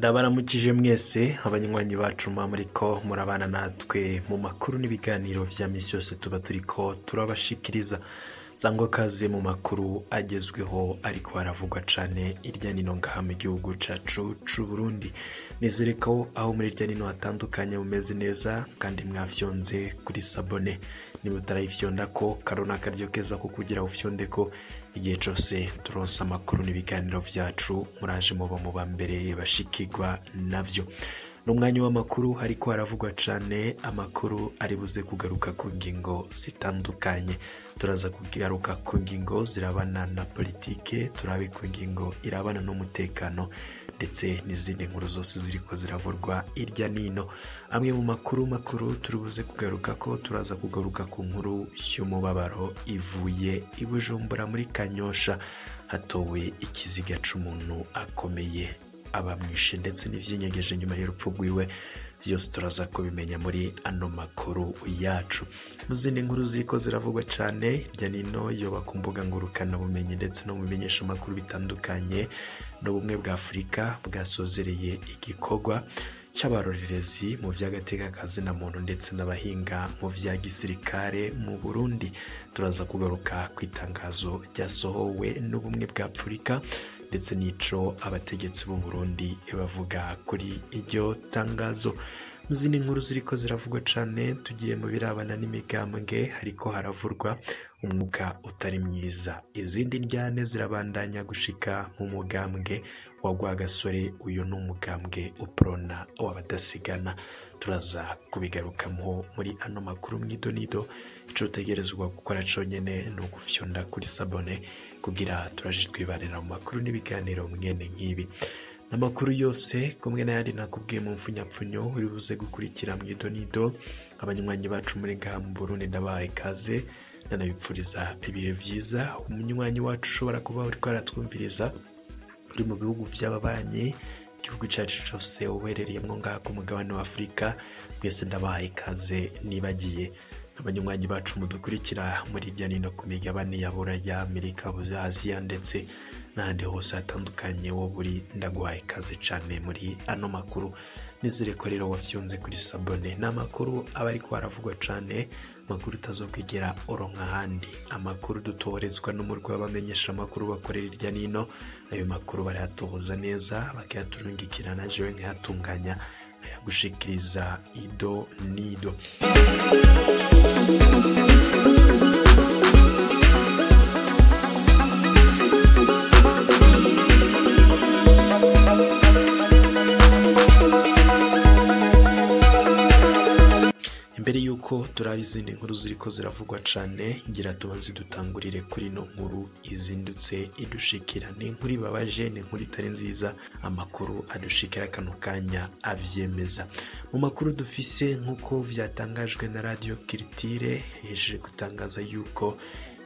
ndabaramukije mwese abanywanyi bacu muba muriko murabana natwe mu makuru n'ibiganiro vya misi yose tuba turiko turabashikiriza sangwa kaze mu makuru agezweho ariko haravugwa cane irya nino ngaha mu gihugu cacu c'uburundi nizere ko aho muri irya nino hatandukanye mumeze neza kandi mwafyonze kuri sabone niba utarayifyonda ko karona akaryo keza ko kugira ufyonde ko igihe cose turonse amakuru n'ibiganiro vyacu muraje muba mu bambere bashikirwa navyo n'umwanya w'amakuru hariko haravugwa cane amakuru ari buze kugaruka ku ngingo zitandukanye turaza kugaruka ku ngingo zirabana na politike turabe ku ngingo irabana n'umutekano ndetse n'izindi nkuru zose ziriko ziravurwa irya nino amwe mu makuru makuru turi buze kugaruka ko turaza kugaruka ku nkuru y'umubabaro ivuye i bujumbura muri kanyosha hatowe ikiziga c'umuntu akomeye abamwishe ndetse n'ivyinyegeje nyuma y'urupfu rwiwe vyose turaza kubimenya muri ano makuru yacu mu zindi nkuru ziriko ziravugwa cane hirya nino yoba ku mbuga ngurukana bumenyi ndetse no mu bimenyesha amakuru bitandukanye n'ubumwe bwa afurika bwasozereye igikorwa c'abarorerezi mu vy'agateka kazina muntu ndetse n'abahinga mu vya gisirikare mu burundi turaza kugaruka ku itangazo ryasohowe n'ubumwe bwa afurika ndetse n'ico abategetsi b'u Burundi bavuga kuri iryo tangazo mu zindi nkuru ziriko ziravugwa cane tugiye mu birabana n'imigambwe hariko haravurwa umwuka utari mwiza izindi ndyane zirabandanya gushika mu mugambwe wa Rwagasore uyu ni umugambwe uprona w'abadasigana turaza kubigarukamo muri ano makuru mwidonido ico utegerezwa gukora conyene ni ugufyonda kuri sabone kugira turaje twibanira mu makuru n'ibiganiro mwene nk'ibi amakuru yose kumwe n'ayandi nakubwiye mu mfunyapfunyo uri buze gukurikira mu idonido abanywanyi bacu muri ngaha mu burundi ndabahaye ikaze nanabipfuriza ibihe vyiza umunywanyi wacu ushobora kuba uriko aratwumviriza uri mu bihugu vy'ababanyi igihugu cacu cose uherereyemwo ngaha ku mugabane wa afurika mwese ndabahaye ikaze nibagiye abanywanyi bacu mudukurikira muri irya nino ku migabane ya buraya amerika aziya ndetse n'ahandi hose hatandukanye wo buri ndaguhaye ikaze cane muri ano makuru nizere ko rero wafyunze kuri sabone ni amakuru aba ariko haravugwa cane amakuru utazokwigera uronka ahandi amakuru dutoherezwa n'umurwi w'abamenyesha amakuru bakorera irya nino ayo makuru barayatohoza neza bakayaturungikirana jewe nkayatunganya nkayagushikiriza ido nido imbere y'uko turaba izindi nkuru ziriko ziravugwa cane ngira tubanze dutangurire kuri ino nkuru izindutse idushikira ni inkuru ibabaje ni inkuru itari nziza amakuru adushikira kano kanya avyemeza mu makuru dufise nk'uko vyatangajwe na radio kiritire hejuru gutangaza yuko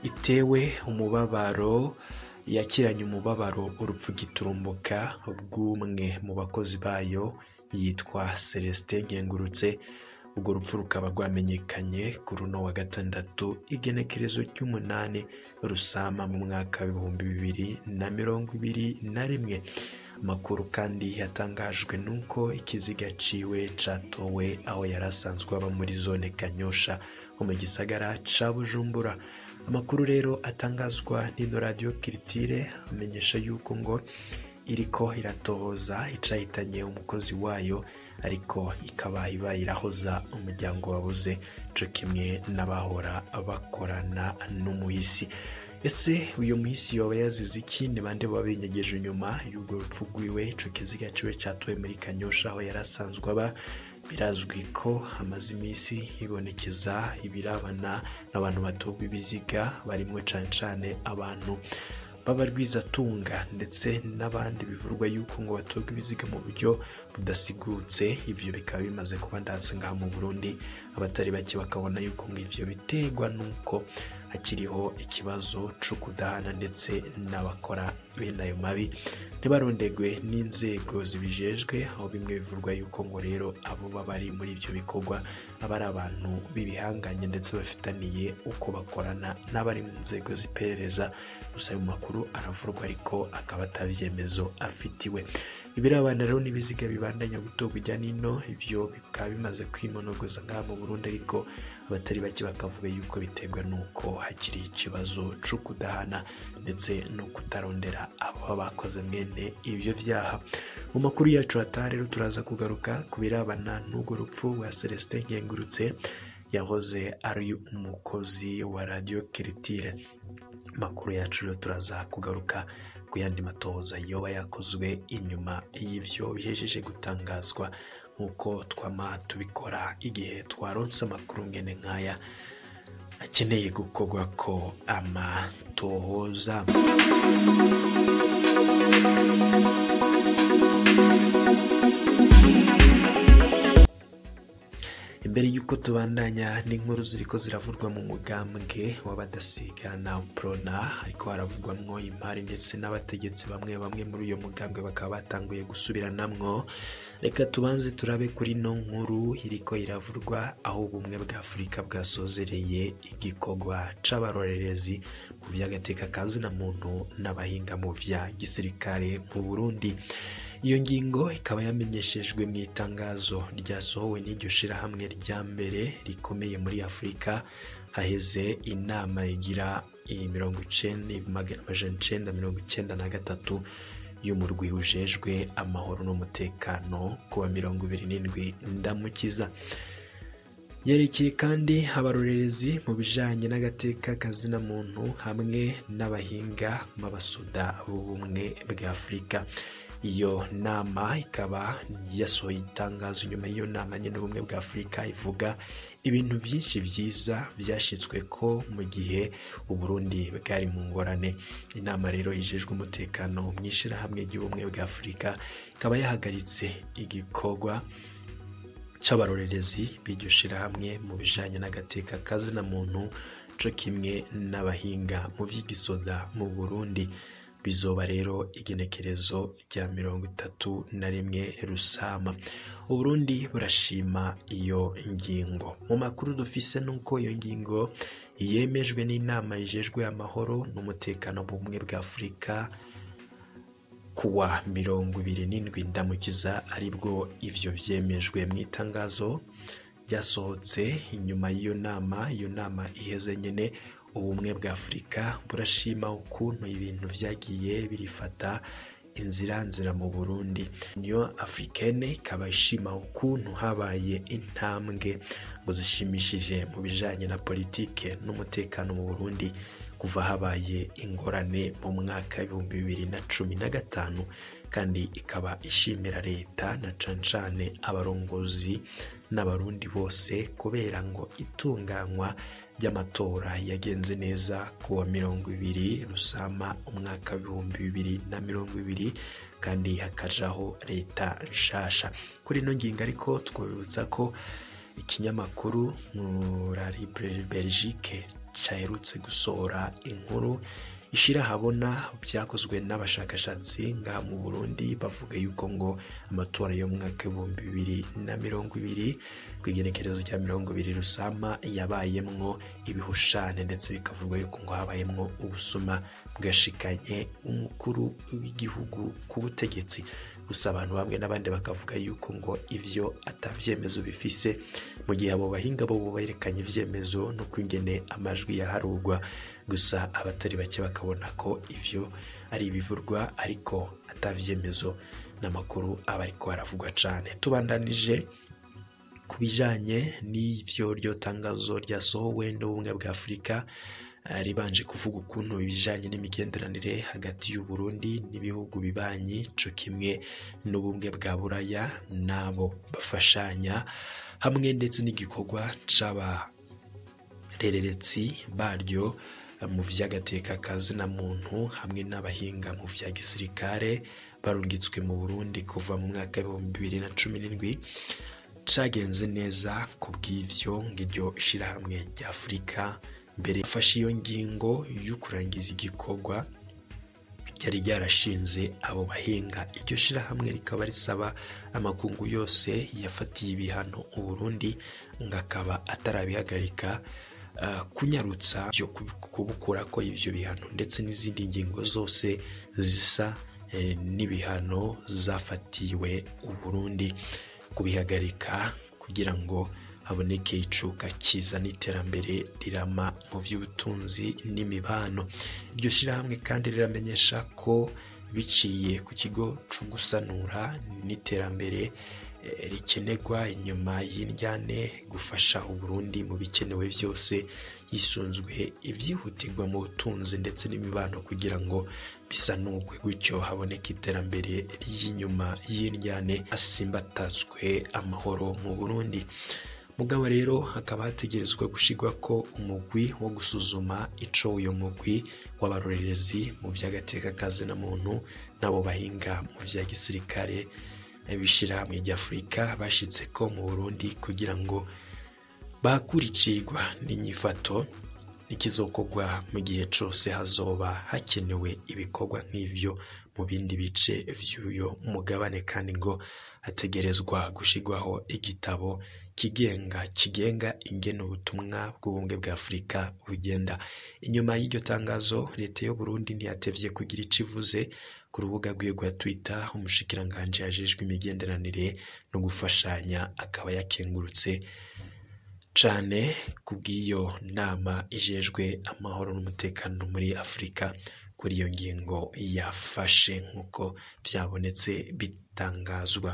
itewe umubabaro yakiranye umubabaro urupfu giturumbuka bw'umwe mu bakozi bayo yitwa celestin nkengurutse urwo rupfu rukaba rwamenyekanye kuri uno wa gatandatu igenekerezo ry'umunani rusama mu mwaka w'ibihumbi bibiri na mirongo ibiri na rimwe amakuru kandi yatangajwe n'uko ikiziga ciwe catowe aho yari asanzwe aba muri zone kanyosha ho mu gisagara ca bujumbura amakuru rero atangazwa n'ino radiyo kiritire amenyesha yuko ngo iriko iratohoza icahitanye umukozi wayo ariko ikaba iba irahoza umuryango wabuze co kimwe n'abahora bakorana n'umuhisi ese uyu muhisi yoba yazize iki ni bande baba binyegeje inyuma y'urwo rupfu rwiwe ico kiziga ciwe catowe muri kanyosha aho yari asanzwe aba birazwi ko hamaze iminsi hibonekeza ibirabana n'abantu batogwa ibiziga barimwo cane cane abantu b'abarwizatunga ndetse n'abandi bivurwa yuko ngo batorwa ibiziga mu buryo budasigutse ivyo bikaba bimaze kuba ndatse ngaha mu burundi abatari bake bakabona yuko ngo ivyo biterwa n'uko hakiriho ikibazo co kudahana ndetse n'abakora bene ayo mabi ntibarondegwe n'inzego zibijejwe aho bimwe bivurwa yuko ngo rero abo baba bari muri ivyo bikorwa aba ari abantu b'ibihanganye ndetse bafitaniye uko bakorana n'abari mu nzego z'iperereza gusa ayo makuru aravurwa ariko akaba atavyemezo afitiwe ibirabana rero n'ibiziga bibandanya gutorwa ijya nino ivyo bikaba bimaze kwimonogoza ngaha mu burundi ariko abatari bake bakavuga yuko biterwa n'uko hakiri ikibazo co kudahana ndetse no kutarondera abo bakoze mwene ivyo vyaha mu makuru yacu hataha rero turaza kugaruka ku birabana n'urwo rupfu rwa celestin nkengurutse yahoze ari umukozi wa radiyo kiritire amakuru yacu rero turaza kugaruka ku yandi matoza yoba yakozwe inyuma y'ivyo bihejeje gutangazwa nk'uko twama tubikora igihe twaronse amakuru ngene nk'aya akeneye gukorwa ko amatohoza imbere y'uko tubandanya n'inkuru ziriko ziravurwa mu mugambwe w'abadasigana prona ariko haravugwamwo imari ndetse n'abategetsi bamwe bamwe muri uyo mugambwe bakaba batanguye gusubiranamwo reka tubanze turabe kuri no nkuru iriko iravurwa aho ubumwe bwa afurika bwasozereye igikorwa c'abarorerezi mu vy'agateka kazina muntu n'abahinga mu vya gisirikare mu burundi iyo ngingo ikaba yamenyeshejwe mu itangazo ryasohowe n'iryo shirahamwe rya mbere rikomeye muri afurika haheze inama igira mirongo icenda amajana icenda mirongo icenda na gatatu y'umurwi ujejwe amahoro n'umutekano kuwa mirongo ibiri n'indwi ndamukiza yerekeye kandi abarorerezi mu bijanye n'agateka kazina muntu hamwe n'abahinga b'abasoda b'ubumwe bwa afurika iyo nama ikaba yasohoye itangazo nyuma y'iyo nama nyine ubumwe bwa afurika ivuga ibintu byinshi byiza byashyizwe ko mu gihe uburundi bwari mu ngorane inama rero yijejwe umutekano mu ishyirahamwe ry'ubumwe bwa afurika ikaba yahagaritse igikorwa c'abarorerezi b'iryo shirahamwe mu bijanye n'agateka kazina muntu co kimwe n'abahinga mu vy'igisoda mu burundi bizoba rero igenekerezo rya mirongo itatu na rimwe rusama uburundi burashima iyo ngingo mu makuru dufise nuko iyo ngingo yemejwe n'inama yijejwe amahoro n'umutekano bumwe bwa afurika kuwa mirongo ibiri n'indwi ndamukiza aribwo ivyo vyemejwe mu itangazo ryasohotse inyuma y'iyo nama iyo nama iheze nyene ubumwe bwa afurika burashima ukuntu ibintu vyagiye birifata inzira nzira mu burundi niyo africaine ikaba ishima ukuntu habaye intambwe ngo zishimishije mu bijanye na politike n'umutekano mu burundi kuva habaye ingorane mu mwaka w'ibihumbi bibiri na cumi na gatanu kandi ikaba ishimira leta na cancane abarongozi n'abarundi bose kubera ngo itunganywa ry'amatora yagenze neza ku wa mirongo ibiri rusama umwaka w'ibihumbi bibiri na mirongo ibiri kandi hakajaho leta nshasha kuri ino ngingo ariko twabibutsa ko ikinyamakuru muri belgique cyaherutse gusohora inkuru ishira habona byakozwe n'abashakashatsi ngaha mu burundi bavuga yuko ngo amatora yo mu mwaka w'ibihumbi bibiri na mirongo ibiri ku igenekerezo rya mirongo ibiri rusama yabayemwo ibihushane ndetse bikavugwa yuko ngo habayemwo ubusuma bwashikanye umukuru w'igihugu ku butegetsi gusa abantu bamwe n'abandi bakavuga yuko ngo ivyo atavyemezo bifise mu gihe abo bahinga bo berekanye ivyemezo no kwingene amajwi yaharurwa gusa abatari bake bakabona ko ivyo ari ibivurwa ariko atavyemezo n'amakuru aba ariko aravugwa cane tubandanije ku bijanye n'ivyo ryo tangazo ryasohowe n'ubumwe bwa afurika ribanje kuvuga ukuntu ibijanye n'imigenderanire hagati y'uburundi n'ibihugu bibanyi co kimwe n'ubumwe bwa buraya n'abo bafashanya hamwe ndetse n'igikorwa c'abarereretsi baryo mu vy'agateka kazina muntu hamwe n'abahinga mu vya gisirikare barungitswe mu burundi kuva mu mwaka w'ibihumbi bibiri na cumi n'indwi cagenze neza ku bw'ivyo ng'iryo shirahamwe rya afurika mbere yafashe iyo ngingo yo kurangiza igikorwa ryari ryarashinze abo bahinga iryo shirahamwe rikaba risaba amakungu yose yafatiye ibihano uburundi ngo akaba atarabihagarika uh, kunyarutsa byo kubukura ko ivyo bihano ndetse n'izindi ngingo zose zisa eh, n'ibihano zafatiwe uburundi kubihagarika kugira ngo haboneke icuka kiza n'iterambere rirama mu by'ubutunzi n'imibano iryo shyirahamwe kandi riramenyesha ko biciye ku kigo cyo gusanura n'iterambere eh, rikenerwa inyuma y'indyane gufasha uburundi mu bikenewe byose hisunzwe ibyihutirwa mu butunzi ndetse n'imibano kugira ngo bisanurwe gutyo haboneke iterambere ry'inyuma y'indyane hasimbatazwe amahoro mu burundi mugabo rero hakaba hategerezwa gushyirwa ko umugwi wo gusuzuma ico uyo mugwi w'abarorerezi mu by'agateka na muntu n'abo bahinga mu bya gisirikare b'ishyirahamwe ry'afurika bashyitse ko mu burundi kugira ngo bakurikirwa n'inyifato n'ikizokorwa mu gihe cyose hazoba hakenewe ibikorwa nk'ivyo mu bindi bice vy'uyo mugabane kandi ngo hategerezwa gushyirwaho igitabo kigenga kigenga ingene ubutumwa bw'ubumwe bwa afurika bugenda inyuma y'iryo tangazo leta y'u burundi ntiyatevye kugira ico ivuze ku rubuga rwiwe rwa twitter umushikiranganji yajejwe imigenderanire no gufashanya akaba yakengurutse cane kubw'iyo nama ijejwe amahoro n'umutekano muri afurika kuri iyo ngingo yafashe nk'uko byabonetse bitangazwa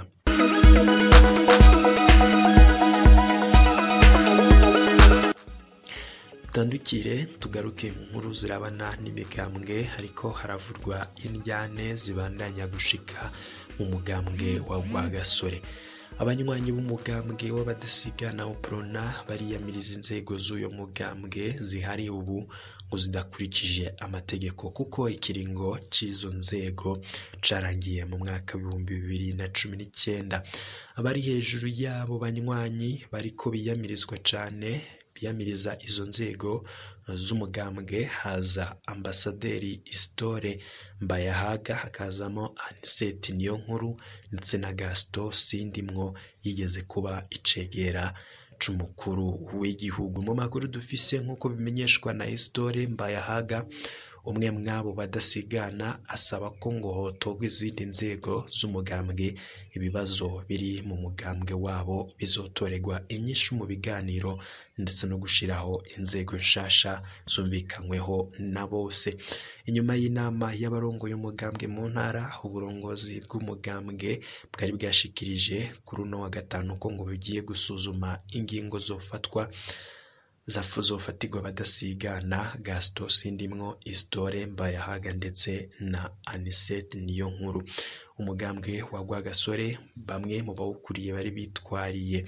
dutandukire tugaruke mu nkuru zirabana n'imigambwe ariko haravurwa indyane zibandanya gushika mu mugambwe wa rwagasore abanywanyi b'umugambwe w'abadasigana uprona bariyamiriza inzego z'uyo mugambwe zihari ubu ngo zidakurikije amategeko kuko ikiringo cy'izo nzego carangiye mu mwaka w'ibihumbi bibiri na cumi n'icyenda abari hejuru y'abo banywanyi bariko biyamirizwa cane biyamiriza izo nzego z'umugambwe haza ambasaderi isitore mbayahaga hakazamo aniseti niyo nkuru ndetse na gasito sindimwo yigeze kuba icegera c'umukuru w'igihugu mu makuru dufise nk'uko bimenyeshwa na isitore mbayahaga umwe mwabo badasigana asaba ko ngo hotorwa izindi nzego z'umugambwe ibibazo biri mu mugambwe wabo bizotorerwa inyishu mu biganiro ndetse no gushiraho inzego nshasha zumvikanyweho na bose inyuma y'inama y'abarongoye umugambwe mu ntara uburongozi bw'umugambwe bwari bwashikirije kuri uno wa gatanu ko ngo bugiye gusuzuma ingingo zofatwa zofatirwa badasigana gasito sindimwo isitore mbayahaga ndetse na anisete niyo nkuru umugambwe wa rwagasore bamwe mu bawukuriye bari bitwariye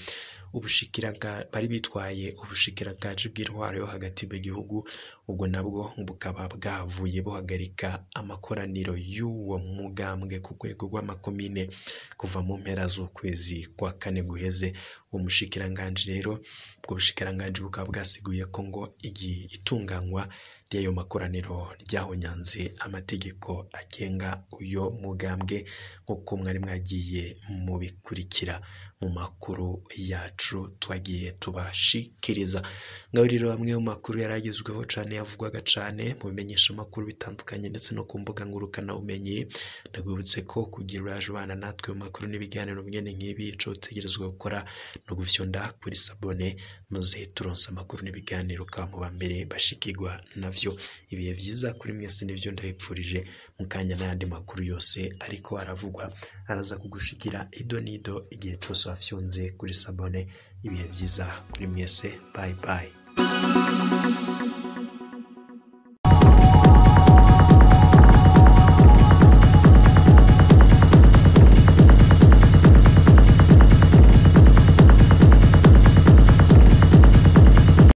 bari bitwaye ubushikiranganji bw'intwaro yo hagati mu gihugu ubwo nabwo bukaba bwavuye buhagarika amakoraniro y'uwo mugambwe ku rwego rw'amakomine kuva mu mpera z'ukwezi kwa kane guheze uwo mushikiranganji rero ubwo bushikiranganji bukaba bwasiguye ko ngo itunganywa ry'ayo makoraniro ryahonyanze amategeko agenga uyo mugambwe nk'uko mwari mwagiye mubikurikira mu makuru yacu twagiye tubashikiriza ngaho rero bamwe mu makuru yari agezweho cyane yavugwaga cyane mu bimenyesha amakuru bitandukanye ndetse no ku mbuga ngurukanabumenyi ndagwibutse ko kugira uraje ubana natwe mu makuru n'ibiganiro bwene nk'ibi ico utegerezwa gukora no gufyonda kuri sabone maze turonse amakuru n'ibiganiro ukaba mu ba mbere bashikirwa navyo ibihe byiza kuri mwese nibyo ndabipfurije mu kanya n'ayandi makuru yose ariko aravugwa araza kugushikira ido n'ido igihe cyose wafyonze kuri sabone ibihe byiza kuri mwese bayi bayi